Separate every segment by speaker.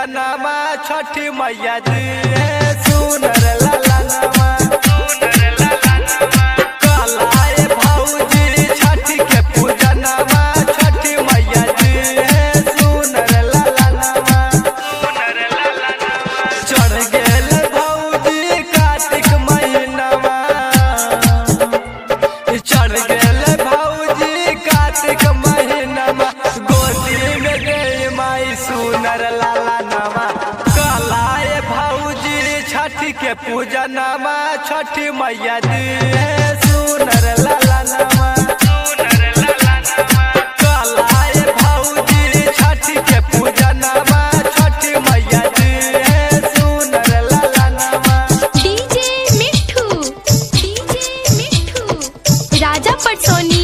Speaker 1: पूजनमा छठी मैया दी है सुनर लाला नमा कलाए भौजी छठी के पूजनमा छठी मैया दी है सुनर लाला नमा चढ़ गेल भौजी कार्तिक महीनामा चढ़ गेल भौजी कार्तिक महीनामा गोदी में गई माई सुनर लाला नमा कलाए भौजी छठी के पूजनमा छठी मैया दी है सुनर लाला नमा कलाए भौजी छठी के पूजनमा छठी मैया दी है सुनर लाला नमा
Speaker 2: डीजे मिठू डीजे मिठू राजा पटसोनी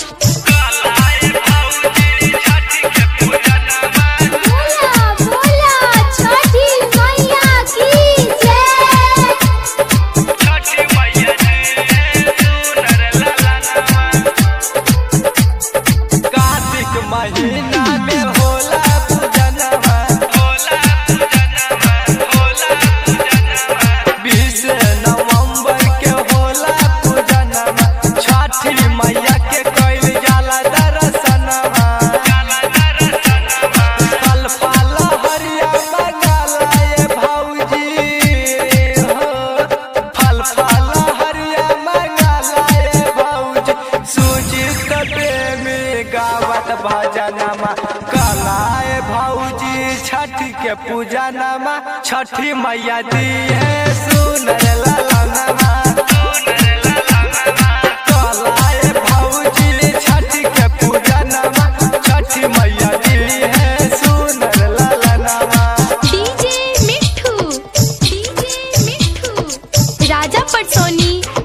Speaker 2: बोला बोला छठी मैया की जय
Speaker 1: कार्तिक महीना में होला पूजनवा बीस नवंबर के होला पूजनवा छठी मैया के कैल जाला दर्शनवा फल फल हरिया मंगाला ये भौजी हो फल फल हरिया मंगाला ये भौजी सुजित प्रेमी गावत भजनमा कलाए भौजी छठी के पूजनमा छठी मैया दी है सुनर ललनमा कलाए भौजी छठी के पूजनमा छठी मैया दी है सुनर ललनमा
Speaker 2: डीजे मिठू डीजे मिठू राजा पटसोनी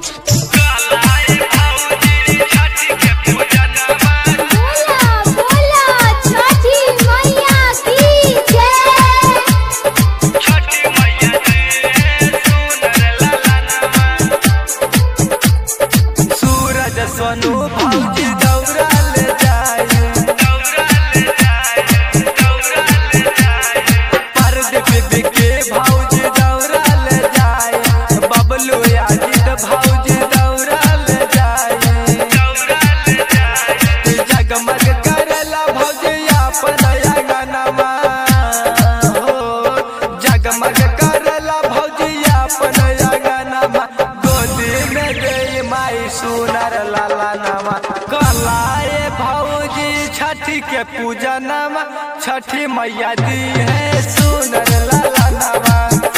Speaker 2: बोला बोला छठी मैया की जय
Speaker 1: सूरज सोनू भौजी दौड़ा ले जाए परदीप बिके भौजी दौड़ा ले जाए बबलू याजिद भौजी दौड़ा ले जाए जगमग करला भौजी अपन अंगनमा हो जगमग करला भौजी अपन अंगनमा गोदी में गई माई सुनर लाला नमा कलाए भौजी छठी के पूजनमा छठी मैया दी है सुनर लाला नमा